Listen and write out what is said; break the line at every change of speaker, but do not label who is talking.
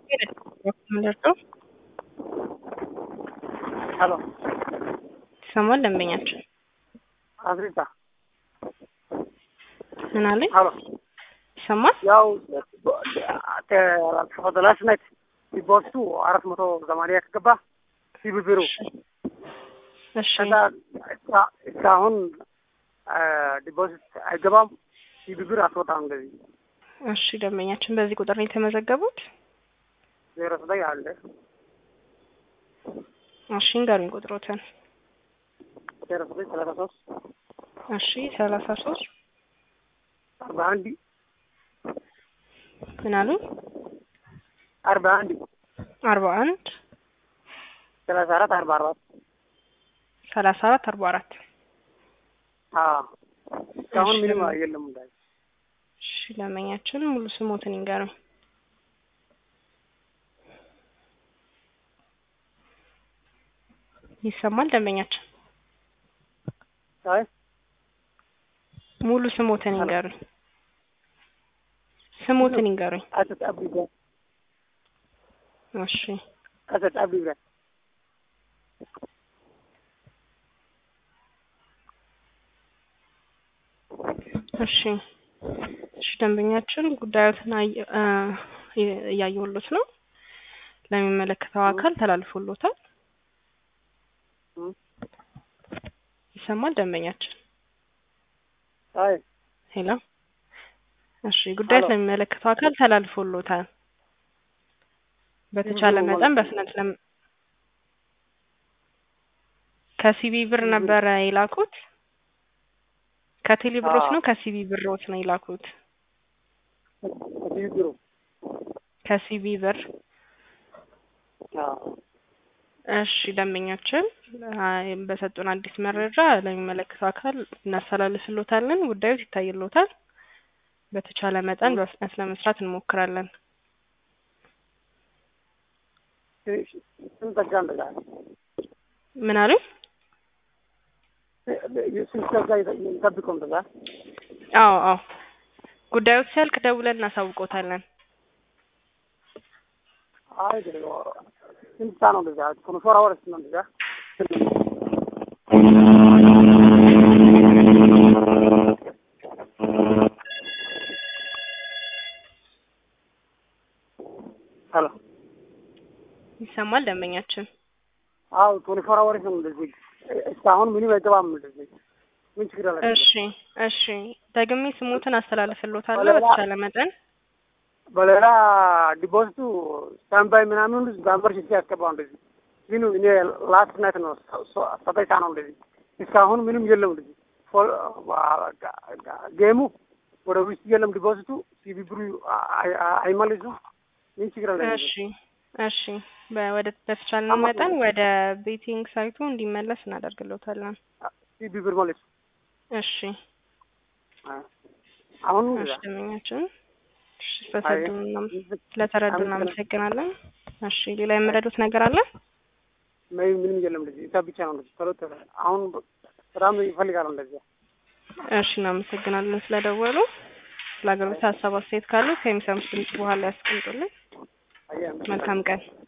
ምንደርሰው
ሄሎ
ይሰማል ደንበኛችን
አፍሪካ
ምን አለኝ
ሄሎ
ይሰማል
ያው ላስት ናይት ዲፖዚቱ አራት መቶ ሰማንያ ከገባ ሲብብሩ
እሺ
ከዛ እስካ- እስካሁን ዲፖዚት አይገባም። ሲብብር አስወጣም እንደዚህ
እሺ ደንበኛችን በዚህ ቁጥር ነው የተመዘገቡት
ዜሮ ዘጠኝ አለ
እሺ ንገሩኝ ቁጥሮትን
ዜሮ ዘጠኝ ሰላሳ ሶስት
እሺ ሰላሳ ሶስት
አርባ አንድ
ምን አሉኝ
አርባ አንድ
አርባ አንድ
ሰላሳ አራት አርባ አራት
ሰላሳ አራት አርባ አራት
አዎ እስካሁን
እሺ።
ምንም የለም እንዳይ
እሺ ደንበኛችን ሙሉ ስሞትን ይንገሩኝ ይሰማል ደንበኛችን
አይ
ሙሉ ስሞትን ይንገሩኝ ስሞትን ይንገሩኝ
አሰጥ አብዲ ብራን
እሺ
አሰጥ አብዲ ብራን
እሺ እሺ ደንበኛችን ጉዳዮትን አየ- እ እ- እያየሁሎት ነው ለሚመለከተው አካል ተላልፎሎታል
እም።
ይሰማል ደንበኛችን
አይ
ሄሎ እሺ ጉዳዮት
ሄሎ።
ለሚመለከተው አካል ተላልፎሎታል በተቻለ
ምንድን ነው
መጠን
ማለት?
በፍጥነት ለም ከሲቢ ብር ነበረ የላኩት ከቴሌ ብሮች
አዎ።
ነው ከሲቢ ብሮች ነው የላኩት
ሲብብሩ
ከሲቢ ብር
አዎ
እሺ ደንበኛችን አይ፣ በሰጡን አዲስ መረጃ ለሚመለከተው አካል እናስተላልፍሎታለን። ጉዳዩ ይታይሎታል። በተቻለ መጠን በፍጥነት ለመስራት እንሞክራለን።
ስንት ዘጋ እንደዛ
ምን አሉኝ?
ስንት ዘጋ ይጠብቀው እንደዛ
አዎ አዎ፣ ጉዳዩ ሲያልቅ ደውለን እናሳውቆታለን።
አይ ደግሞ ስንት ሰዓት ነው እንደዛ ኮንፎራ ወርስ ነው እንደዛ ሄሎ
ይሰማል ደንበኛችን?
አዎ ቶኒ ፎር አወርስ ነው እንደዚህ እስካሁን ምንም አይገባም እንደዚህ ምን ችግር አለ
እሺ እሺ፣ ደግሜ ስሙትን አስተላልፍሎታለሁ
በሌላ-
በተቻለ መጠን
በሌላ ዲፖዚቱ ስታንባይ ምናምን በአንበር ሽት ያስገባው እንደዚህ ግን እኔ ላስት ናይት ነው ሰጠይታ ነው እንደዚህ እስካሁን ምንም የለም እንደዚህ ፎ- ጋ- ጋ- ጌሙ ወደ ውስጥ የለም ዲፖዚቱ ሲቢብሩ አይ- አይ- አይመልሱም ምን ችግር አለ
እሺ እሺ፣ በ- ወደ በተቻለ መጠን ወደ ቤቲንግ ሳይቱ እንዲመለስ እናደርግሎታለን።
ሲቢብር መልሱ
እሺ
አሁን
እሺ ደንበኛችን እሺ፣ ስለተረዱን እናመ- ስለተረዱ እናመሰግናለን። እሺ ሌላ የምረዱት ነገር አለ?
ምን ምንም የለም እንደዚህ እዛ ብቻ ነው እንደዚህ ቶሎ ቶሎ አሁን በጣም ይፈልጋሉ እንደዚህ
እሺ እናመሰግናለን ስለደወሉ። ስለ አገልግሎት ሀሳብ አስተያየት ካሉ ከሚሰሙት ድምጽ በኋላ ያስቀምጡልን።
አየህ
መልካም ቀን።